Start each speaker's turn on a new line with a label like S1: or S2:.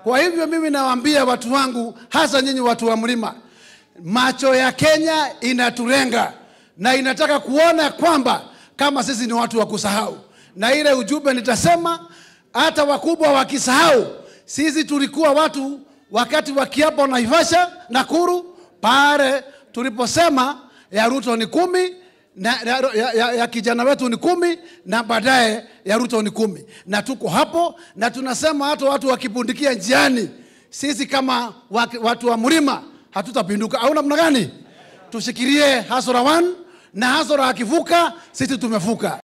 S1: Kwa hivyo mimi nawaambia watu wangu, hasa nyinyi watu wa mlima, macho ya Kenya inatulenga na inataka kuona kwamba kama sisi ni watu wa kusahau, na ile ujumbe nitasema, hata wakubwa wakisahau, sisi tulikuwa watu wakati wa kiapo Naivasha, Nakuru, pale tuliposema ya Ruto ni kumi na, ya, ya, ya, ya kijana wetu ni kumi na baadaye ya Ruto ni kumi, na tuko hapo na tunasema hata watu wakipundikia njiani, sisi kama waki- watu wa mlima hatutapinduka. Au namna gani? Tushikilie Hasora 1 na Hasora akivuka, sisi tumevuka.